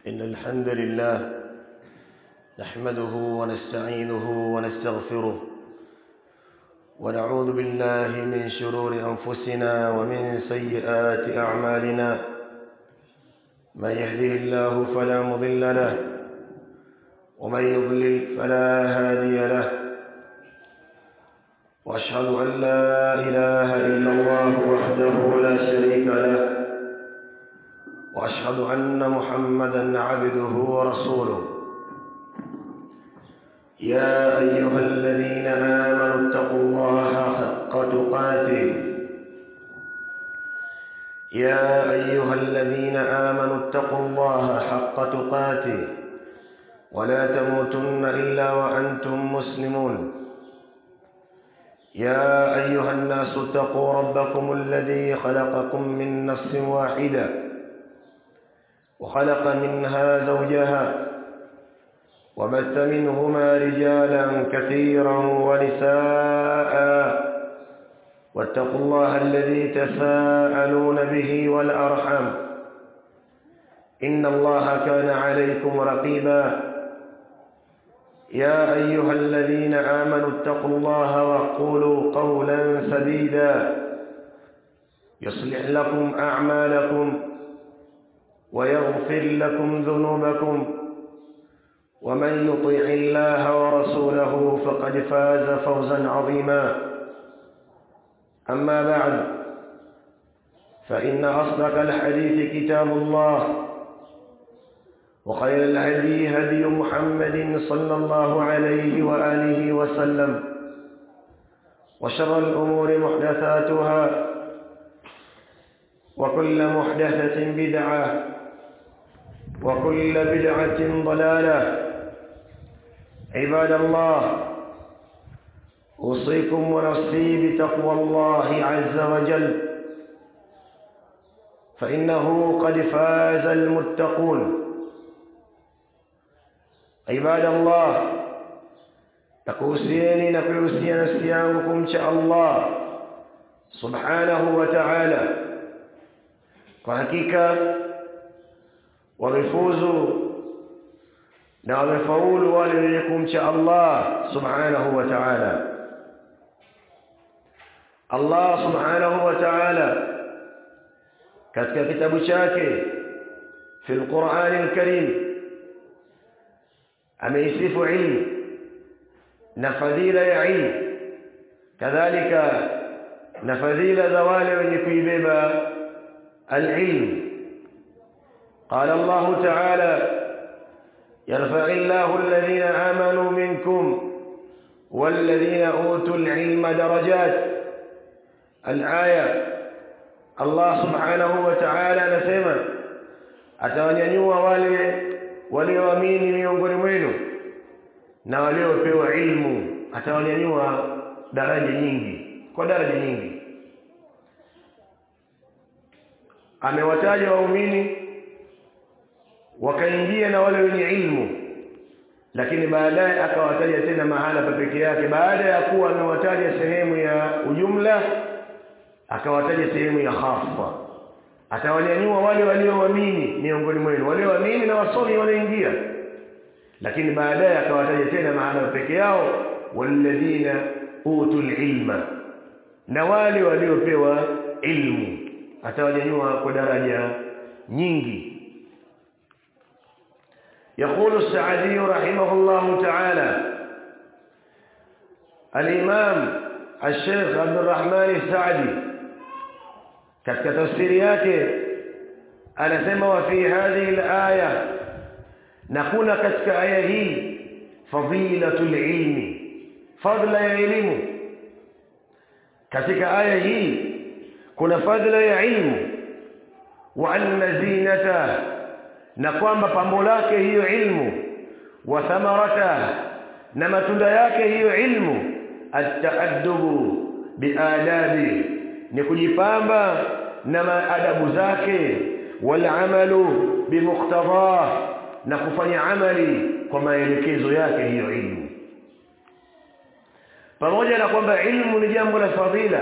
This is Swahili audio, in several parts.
إن الحمد لله نحمده ونستعينه ونستغفره ونعوذ بالله من شرور أنفسنا ومن سيئات أعمالنا من يهده الله فلا مضل له ومن يضلل فلا هادي له واشهد ان لا اله الا الله وحده لا شريك له واشهد ان محمدا عبده ورسوله يا ايها الذين امنوا اتقوا الله حق تقاته يا ايها الذين امنوا اتقوا الله حق تقاته ولا تموتن الا وانتم مسلمون يا ايها الناس اتقوا ربكم الذي خلقكم من نفس واحده وخلق منها زوجها وبث منهما رجالا كثيرا ونساء واتقوا الله الذي تساءلون به والارحام ان الله كان عليكم رقيبا يا ايها الذين امنوا اتقوا الله وقولوا قولا سديدا يصلح لكم اعمالكم ويغفر لكم ذنوبكم ومن يطيع الله ورسوله فقد فاز فوزا عظيما اما بعد فان اصدق الحديث كتاب الله وخير الهدي هدي محمد صلى الله عليه واله وسلم وشر الامور محدثاتها وكل محدثه بدعه وكل بدعه ضلاله عباد الله اوصيكم ونفسي بتقوى الله عز وجل فانه قد فاز المتقون عباد الله nakuhusieni na kuihusia nafsi yangu kumcha Allah subhanahu wa ta'ala kwa hakika wamefuzu na wamefaulu wale wenye kumcha Allah subhanahu wa ta'ala Allah subhanahu wa ta'ala katika kitabu chake fi al-Qur'an al-Karim ameisifu ilmu na fadhila ya ilmu kadhalika na fadhila za wale wenye kuibeba alilm قال الله تعالى يرفع الله الذين آمنوا منكم والذين أوتوا العلم درجات الآية الله سبحانه وتعالى نسمى أتوانيوا wale walioamini miongoni mwenu na waliopewa ilmu atawanyanyua daraja nyingi kwa daraja nyingi amewataja waumini wakaingia na wale wenye ilmu lakini baadaye akawataja tena mahala pa peke yake baada ya kuwa amewataja sehemu ya ujumla akawataja sehemu ya khassa atawanyanyua wale walioamini miongoni mwenu walioamini na wasomi wanaingia lakini baadaye akawataja tena maana peke yao walladhina utul ilma na wale waliopewa ilmu atawanyanyua kwa daraja nyingi يقول السعدي رحمه الله تعالى الإمام الشيخ عبد الرحمن السعدي katika tafsiri yake anasema wa fi hadhihi alaya na kuna katika aya hii fadilatul ilmi fadla ya elimu katika aya hii kuna fadla ya ilmu wa anna zinata na kwamba pambo lake hiyo ilmu wa thamarata na matunda yake hiyo ilmu at-ta'addubu biadabi ni kujipamba na maadabu zake wal amalu bimuqtada na kufanya amali kwa maelekezo yake hiyo ilmu pamoja na kwamba ilmu ni jambo la fadhila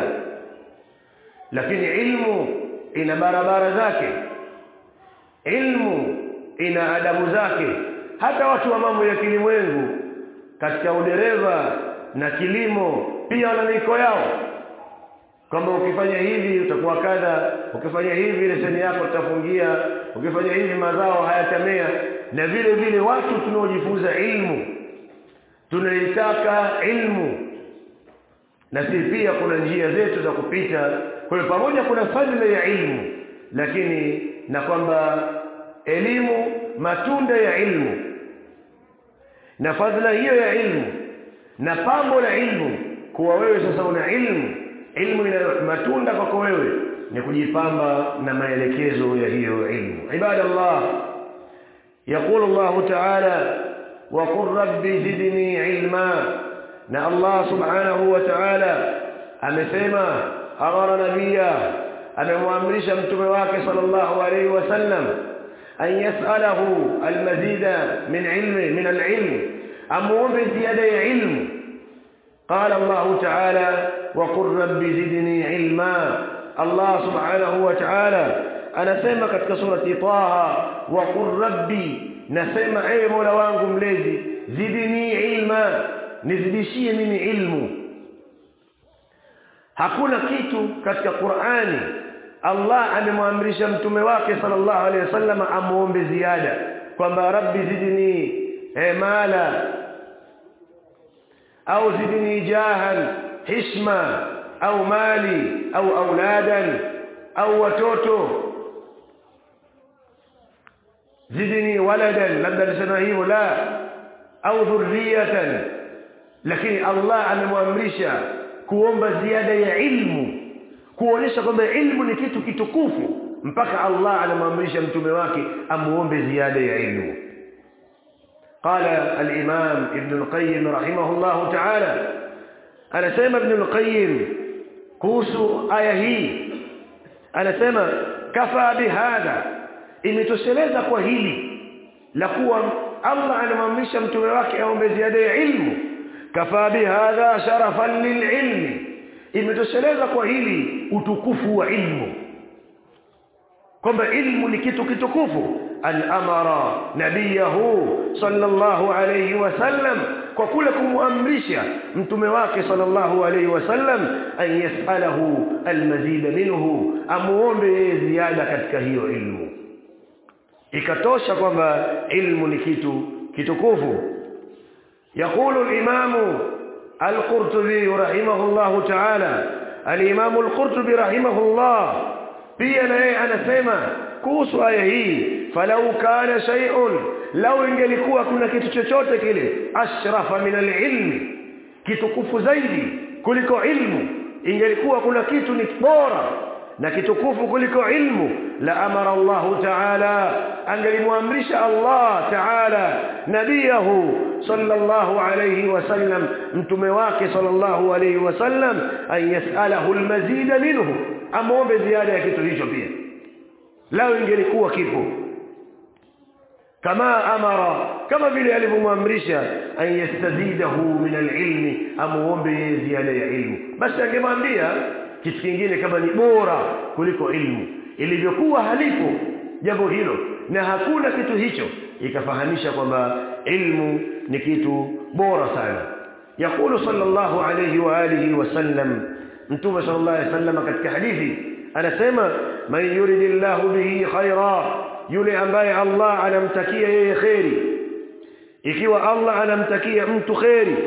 lakini ilmu ina barabara zake ilmu ina adabu zake hata watu wa mambo ya kilimwengu katika udereva na kilimo pia wana miko yao kwamba ukifanya hivi utakuwa kadha ukifanya hivi leseni yako tutafungia ukifanya hivi mazao hayatamea na vile vile watu tunaojifunza ilmu tunaitaka ilmu na si pia kuna njia zetu za kupita kwa hiyo pamoja kuna fadhila ya ilmu lakini na kwamba elimu matunda ya ilmu na fadhila hiyo ya ilmu na pambo la ilmu kuwa wewe sasa una ilmu ilmu ina matunda kwako wewe ni kujipamba na maelekezo ya hiyo ilmu ibadallah يقول الله تعالى وقل رب زدني علما na Allah subhanahu wa ta'ala amesema amara nabia amemwamrisha mtume wake sallallahu alayhi wasallam an yas'alahu almazida min ilmi min alilm amuombe ziada ya ilmu قال الله تعالى وقل رب زدني علما الله سبحانه وتعالى anasema katika surati Taha wa qur rabbi nasema ewe Mola wangu mlezi zidini ilma nizidishie mimi ilmu hakuna kitu katika Qur'ani Allah amemwamrisha mtume wake sallallahu alaihi wasallam amuombe ziada kwamba rabbi zidni mala au zidni jahan hishma au mali au auladan au watoto zidni waladan labda alisema hivyo la au dhurriyatan lakini Allah amemwamrisha kuomba ziada ya ilmu kuonesha kwamba ilmu ni kitu kitukufu mpaka Allah anamwamrisha mtume wake amuombe ziada ya ilmu قال الإمام ابن القيم رحمه الله تعالى أنا سيما ابن القيم كوس آية هي أنا سيما كفى بهذا imetosheleza kwa hili la kuwa Allah anamwamrisha mtume wake aombe ziada ya ilmu kafa bihadha sharafan lililmi imetosheleza kwa hili utukufu wa ilmu kwamba ilmu ni kitu kitukufu an amara nabiyahu sallallahu alayhi wasallam kwa kule kumuamrisha mtume wake sallallahu alayhi wasallam an yasalahu almazid minhu amuombe ziada katika hiyo ilmu ikatosha kwamba ilmu ni kitu kitukufu يقول الإمام القرطبي رحمه الله تعالى الإمام القرطبي رحمه الله pia na yeye anasema kuhusu aya hii falau kana shay'un law ingelikuwa kuna kitu chochote kile ashrafa min alilmi kitukufu zaidi kuliko ilmu ingelikuwa kuna kitu ni bora na kitukufu kuliko ilmu la amara Allah ta'ala angelimwamrisha Allah ta'ala nabiyahu sallallahu alayhi wasallam mtume wake sallallahu alayhi wasallam an yas'alahu almazid minhu amombe ziada ya kitu hicho pia lao ingelikuwa kipo kama amara kama vile alivyomwamrisha an yastazidahu min alilmi amuombe ziada ya ilmu basi angemwambia kitu kingine kama ni bora kuliko ilmu ilivyokuwa halipo jambo hilo na hakuna kitu hicho ikafahamisha kwamba ilmu ni kitu bora sana yakulu sallallahu alayhi wa alihi wasallam mtume sallallahu alayhi wasallam katika hadithi anasema man yuridillahu bihi khaira yule ambaye Allah anamtakia yeye khairi ikiwa Allah anamtakia mtu khairi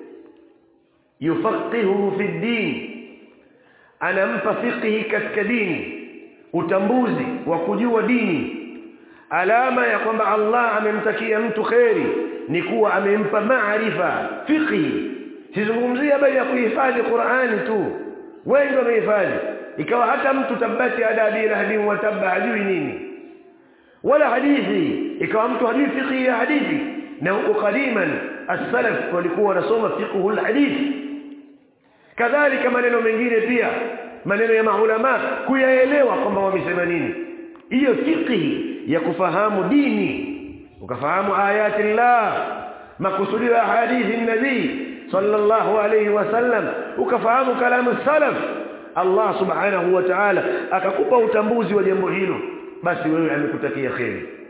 yufaqihu fi din anampa fiqhi katika dini utambuzi wa kujua dini alama ya kwamba Allah amemtakia mtu khairi ni kuwa amempa maarifa fiqhi sizungumzia habari ya kuhifadhi Qur'ani tu wengi wamehifadhi ikawa hata mtu tabati adabi lahdi wa tabba hajui nini wala hadithi ikawa mtu hajui fiqhi ya hadithi na huko qadiman as-salaf walikuwa wanasoma fiqhu al-hadithi kadhalika maneno mengine pia maneno ya maulama kuyaelewa kwamba wamesema nini hiyo fiqhi ya kufahamu dini ukafahamu ayati Allah makusudio ya hadithi nabii sallallahu alayhi wasallam ukafahamu kalamu salaf Allah subhanahu wa ta'ala akakupa utambuzi wa jambo hilo basi wewe amekutakia kheri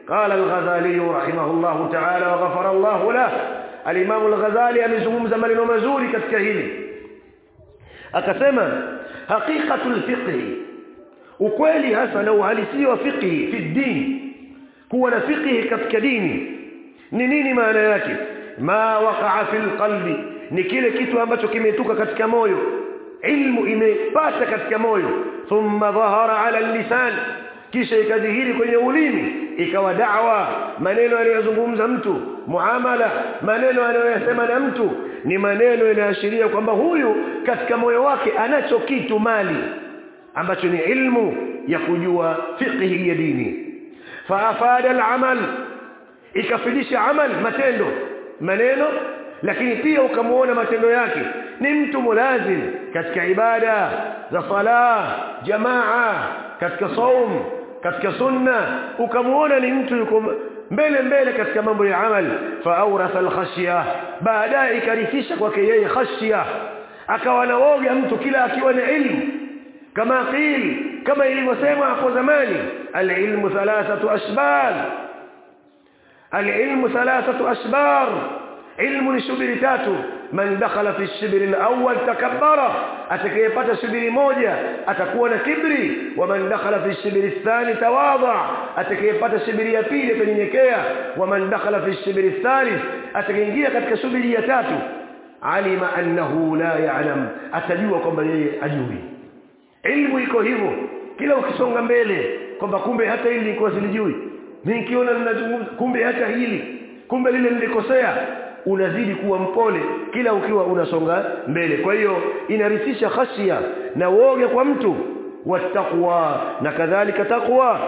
قال الغزالي رحمه الله تعالى وغفر الله له الإمام الغزالي amezungumza maneno mazuri katika hili akasema haqiqatul fiqh ukweli hasa na uhalisia wa fiqh fi din kuwa na fiqh katika dini ni nini maana yake ma waqa'a fil qalbi ni kile kitu ambacho kimetuka katika moyo ilmu imepata katika moyo thumma dhahara ala lisan kisha ikadhihiri kwenye ulimi ikawa da'wa maneno anayozungumza mtu muamala maneno anayosema na mtu ni maneno yanayoashiria kwamba huyu katika moyo wake anacho kitu mali ambacho ni ilmu ya kujua fiqhi ya dini faafada al-amal ikafidisha amal matendo maneno lakini pia ukamuona matendo yake ni mtu mulazim katika ibada za sala jamaa katika saum katika sunna ukamuona ni mtu yuko mbele mbele katika mambo ya amal fa awratha al-khashya baadaye ikarithisha kwake yeye khashya akawa na woga mtu kila akiwa na ilmu kama qil kama ilivyosema hapo zamani al-ilmu thalathatu ashbal al-ilmu thalathatu ashbar ilmu ni shubiri tatu man dakhala fi shibri al-awwal takabbara atakayepata shubiri moja atakuwa na kibri wa man dakhala fi shibri athani tawadha atakayepata shubiri ya pili atanyenyekea wa man dakhala fi shibri athalith atakayeingia katika shubiri ya tatu alima annahu la ya'lam atajua kwamba yeye ajui ilmu iko hivyo kila ukisonga mbele kwamba kumbe hata hili nilikuwa silijui mimi nikiona ninazungumza kumbe hata hili kumbe lile nilikosea unazidi kuwa mpole kila ukiwa unasonga mbele kwa hiyo inarithisha khashia na woga kwa mtu wattaqwa na kadhalika taqwa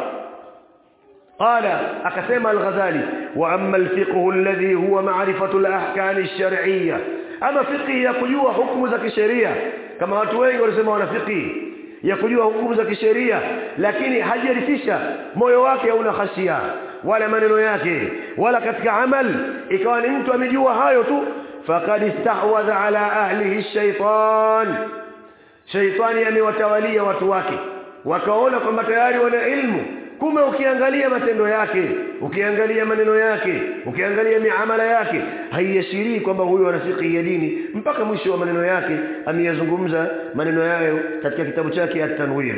قال akasema al-Ghazali wa amma al-fiqh alladhi huwa ma'rifatu al-ahkam ash-shar'iyyah ama fiqh ya kujua hukumu za kisheria kama watu wengi wanasema wana fiqh ya kujua hukumu za kisheria lakini hajarithisha moyo wake hauna khashia wala maneno yake wala katika amal ikawa ni mtu amejua hayo tu faqad istahwadha ala ahlihi shaytan shaytani amewatawalia watu wake wakaona kwamba tayari wana ilmu kumbe ukiangalia matendo yake ukiangalia maneno yake ukiangalia miamala yake haiashirii kwamba huyo ana fiqh ya dini mpaka mwisho wa maneno yake ameyazungumza maneno yayo katika kitabu chake at-tanwir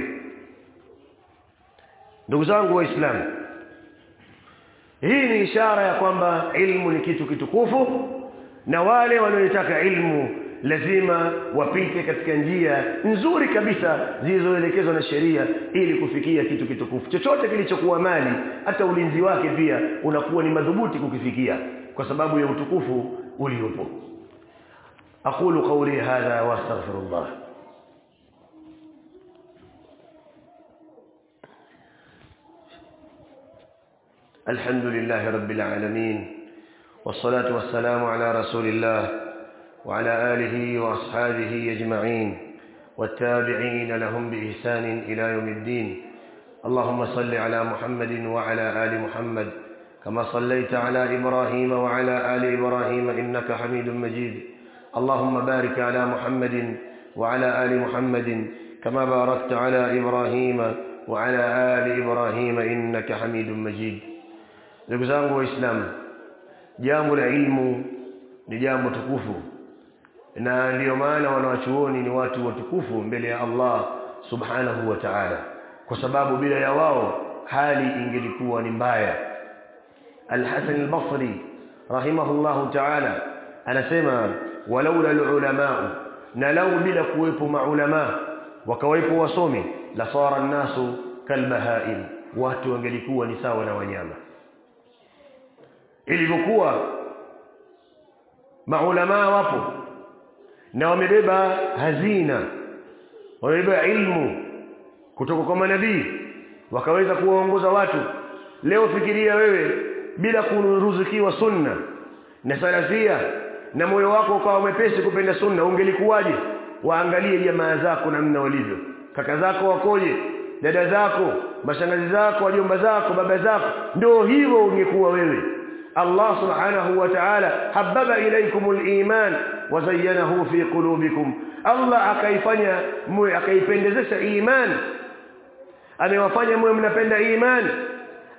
ndugu zangu waislamu hii ni ishara ya kwamba ilmu ni kitu kitukufu na wale wanaotaka ilmu lazima wapite katika njia nzuri kabisa zilizoelekezwa na sheria ili kufikia kitu kitukufu chochote kilichokuwa mali hata ulinzi wake pia unakuwa ni madhubuti kukifikia kwa sababu ya utukufu uliopo aqulu qawli hadha wastaghfirullah الحمد لله رب العالمين والصلاة والسلام على رسول الله وعلى آله وأصحابه أجمعين والتابعين لهم بإحسان إلى يوم الدين اللهم صل على محمد وعلى آل محمد كما صليت على إبراهيم وعلى آل إبراهيم إنك حميد مجيد اللهم بارك على محمد وعلى آل محمد كما باركت على إبراهيم وعلى آل إبراهيم إنك حميد مجيد ndugu zangu waislamu jambo la ilmu ni jambo tukufu na ndiyo maana wanawachuoni ni watu watukufu mbele ya Allah subhanahu wa ta'ala kwa sababu bila ya wao hali ingelikuwa ni mbaya Al-Hasan al-Basri rahimahullahu ta'ala anasema walaula al-ulama na lau bila kuwepo maulama wakawepo wasomi la sara an-nasu kalbahaim watu wangelikuwa ni sawa na wanyama ilivyokuwa maulama wapo na wamebeba hazina wamebeba ilmu kutoka kwa manabii wakaweza kuwaongoza watu leo fikiria wewe bila kuruzukiwa sunna na salafia na moyo wako ukawa mwepesi kupenda sunna ungelikuwaje waangalie jamaa zako namna walivyo kaka zako wakoje dada zako mashangazi zako wajomba zako baba zako ndio hivyo ungekuwa wewe Allah subhanahu wa ta'ala hababa ilaykumul iman wa zayyanahu fi qulubikum Allah akaifanya mwe akaipendezesha iman amewafanya mwe mnapenda iman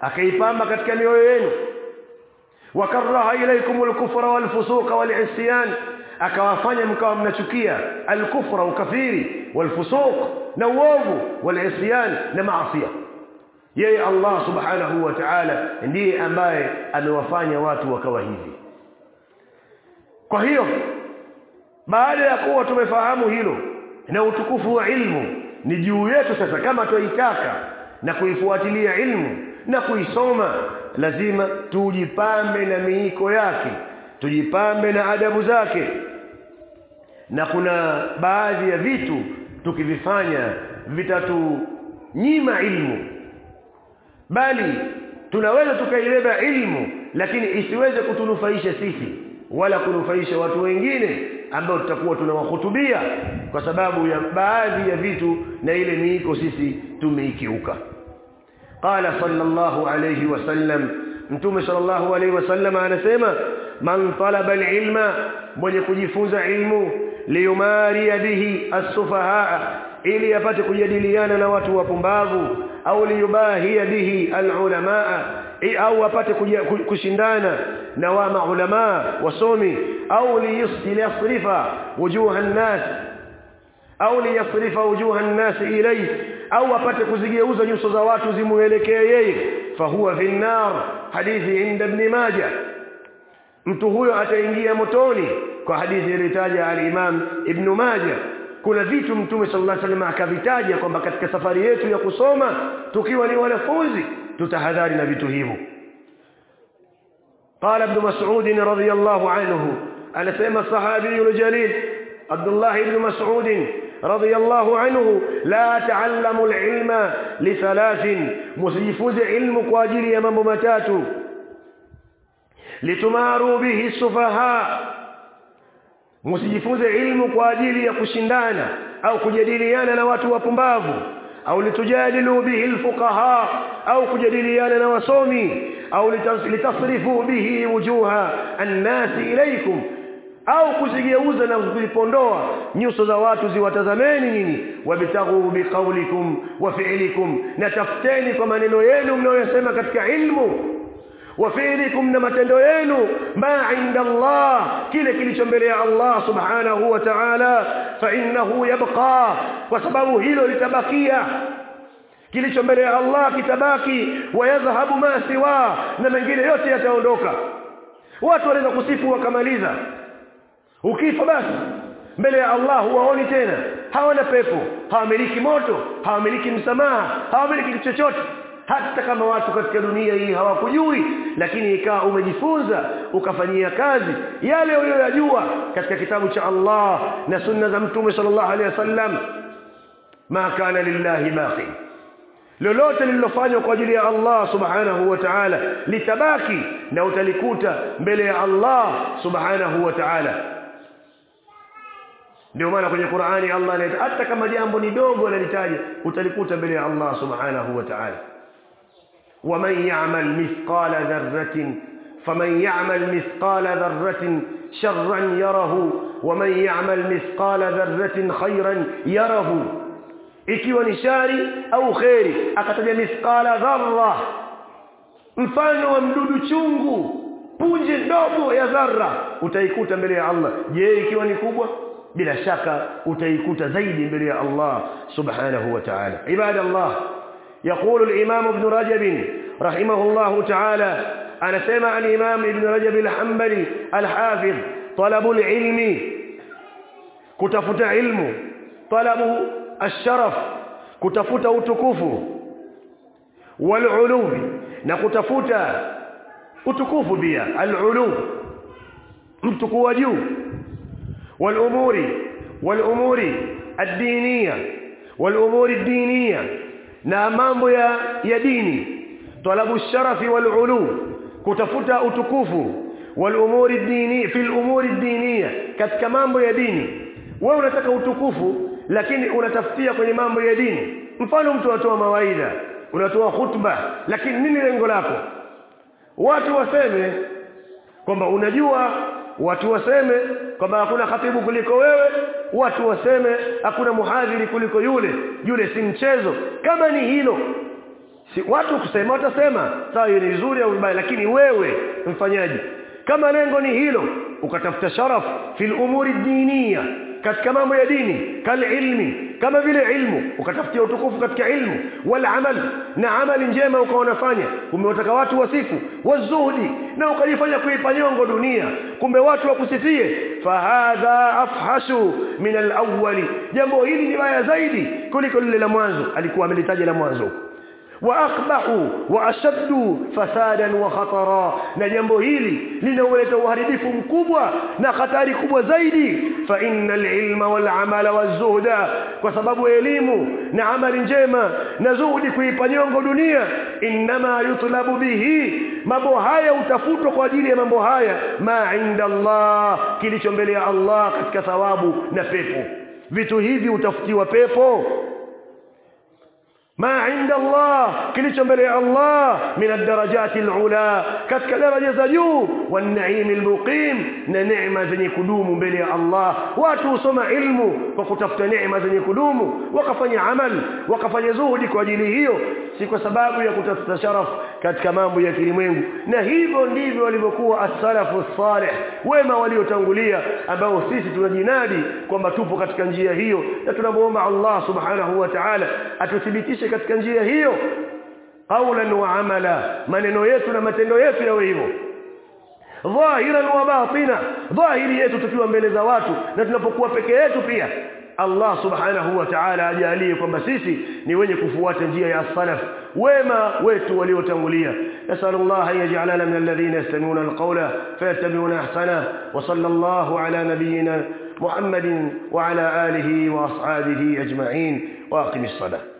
akaipamba katika mioyo yenu wakaraha ilaykumul kufra wal fusuqa wal isyan akawafanya mkawa mnachukia al-kufra ukafiri wal fusuq na uovu wal isyan na maasi yeye Allah subhanahu wa ta'ala ndiye ambaye amewafanya watu wakawa hivi kwa hiyo baada ya kuwa tumefahamu hilo na utukufu wa ilmu ni juu yetu sasa kama tuitaka na kuifuatilia ilmu na kuisoma lazima tujipambe na miiko yake tujipambe na adabu zake na kuna baadhi ya vitu tukivifanya vitatunyima ilmu bali tunaweza tukaibeba ilmu lakini isiweze kutunufaisha sisi wala kunufaisha watu wengine ambao tutakuwa tunawahutubia kwa sababu ya baadhi ya vitu na ile miiko sisi tumeikiuka qala sallallahu alayhi wasallam mtume sallallahu alayhi wasallam anasema man talaba alilma mwenye kujifunza ilmu liyumari bihi as-sufahaa ili apate kujadiliana na watu wapumbavu au liyubahia bihi alulamaa au apate kushindana na wa maulama wasomi au liyasrifa wujuha an-nas au liyasrifa wujuha an-nas ilayhi au apate kuzigeuza nyuso za watu zimuelekee yeye fahuwa fi nar hadithi inda ibn majah mtu huyo ataingia motoni kwa hadithi iliyotaja al-Imam Ibn Majah kuna vitu mtume sallallahu alaihi wasallam akavitaja kwamba katika safari yetu ya kusoma tukiwa ni wanafunzi tutahadhari na vitu hivyo قال ابن مسعود رضي الله عنه انا سمع الصحابي الجليل عبد الله بن مسعود رضي الله عنه لا تعلموا العلم لثلاث مسيفوز علم كواجili ya mambo matatu litumaru bihi sufaha msijifunze ilmu kwa ajili ya kushindana au kujadiliana na watu wapumbavu au litujadilu bihi alfuqaha au kujadiliana na wasomi au litasrifu bihi wujuha annasi ilaykum au kuzigeuza na kuzipondoa nyuso za watu ziwatazameni nyinyi wabtaghu biqaulikum wa fi'likum na tafuteni kwa maneno yenu mnayosema katika ilmu وفعلكم na matendo yenu ma inda Allah kile kilicho mbele ya Allah subhanahu wa ta'ala fa innahu yabqa kwa sababu hilo litabakia kilicho mbele ya Allah kitabaki wayadhhabu ma siwa na mengine yote yataondoka watu wanaweza kusifu wakamaliza ukifa basi mbele ya Allah huwaoni tena hawana pepo hawamiliki moto hawamiliki msamaha hawamiliki chochote hata kama watu katika dunia hii hawakujui lakini ikawa umejifunza ukafanyia kazi yale uliyoyajua katika kitabu cha Allah na sunna za mtume sallallahu alaihi wasallam ma kana lillahi baqi lolote lililofanywa kwa ajili ya Allah subhanahu wa ta'ala litabaki na utalikuta mbele ya Allah subhanahu wa ta'ala ndio maana kwenye Qur'ani Allah anaita hata kama jambo ni dogo analitaja utalikuta mbele ya Allah subhanahu wa ta'ala ومن يعمل مثقال ذرة فمن يعمل مثقال ذرة شرا يره ومن يعمل مثقال ذرة خيرا يره ikiwa ni shari au khairi akataja mithqala dharra mfano wa mdudu chungu punje ndogo ya dharra utaikuta mbele ya Allah je ikiwa ni kubwa bila shaka utaikuta zaidi mbele ya Allah subhanahu wa ta'ala ibadallah يقول الإمام ابن رجب رحمه الله تعالى أنا سمع الإمام ابن رجب الحنبلي الحافظ طلب العلم كتفت علم طلب الشرف كتفت أتكف والعلو نكتفت أتكف بها العلو متكو جو والأمور والأمور الدينية والأمور الدينية na mambo ya ya dini talabu sharafi wal ulu kutafuta utukufu wal umuri dini fil umuri diniya katika mambo ya dini wewe unataka utukufu lakini unatafutia kwenye mambo ya dini mfano mtu anatoa mawaidha unatoa khutba lakini nini lengo lako watu waseme kwamba unajua watu waseme kwamba hakuna khatibu kuliko wewe watu waseme hakuna muhadhiri kuliko yule yule si mchezo kama ni hilo si watu kusema watasema sawa hiyo ni nzuri au vibaya lakini wewe mfanyaji kama lengo ni hilo ukatafuta sharaf fil umuri diniya katika mambo ya dini kal ilmi kama vile ilmu ukatafutia utukufu katika ilmu wal amal na amali njema ukaonafanya umewataka watu wasifu wazuhdi na ukajifanya kuipa nyongo dunia kumbe watu wakusifie fahadha afhashu min al-awwali jambo hili ni baya zaidi kuliko lile la mwanzo alikuwa amelitaja la mwanzo واقبحوا واشدوا فسادا وخطرا na jambo hili linaoleta uharibifu mkubwa na hatari kubwa zaidi fa innal ilma wal amala wazuhda kwa sababu elimu na amali njema na zuhudi kuipa nyongo dunia inma yutlabu bihi mambo haya utafutwa kwa ajili ya mambo haya ma inda Allah kilicho mbele ya Allah katika thawabu na pepo vitu hivi utafutiwa pepo ما عند الله kilicho mbele ya Allah min ad-darajat al-ula katika daraja za juu wan-na'im al-muqim na neema zenye kudumu mbele ya Allah watu husoma ilmu kwa kutafuta neema zenye kudumu wakafanya amal wakafanya zuhudi kwa ajili hiyo si kwa sababu ya kutafuta sharaf katika mambo ya kilimwengu na hivyo ndivyo walivyokuwa as-salafu salih wema waliotangulia ambao sisi tunajinadi kwamba tupo katika njia hiyo na tunamuomba Allah subhanahu wa ta'ala atuthibitishe katika njia hiyo qawlan wa amala maneno yetu na matendo yetu yawe hivyo dhahiran wa batina dhahiri yetu tukiwa mbele za watu na tunapokuwa peke yetu pia Allah subhanahu wa ta'ala ajalie kwamba sisi ni wenye kufuata njia ya salaf wema wetu waliotangulia nasallallahu an yaj'alana min alladhina yastami'una alqawla fayattabi'una ahsana wa sallallahu ala nabiyyina محمد وعلى آله وأصحابه أجمعين وأقم الصلاة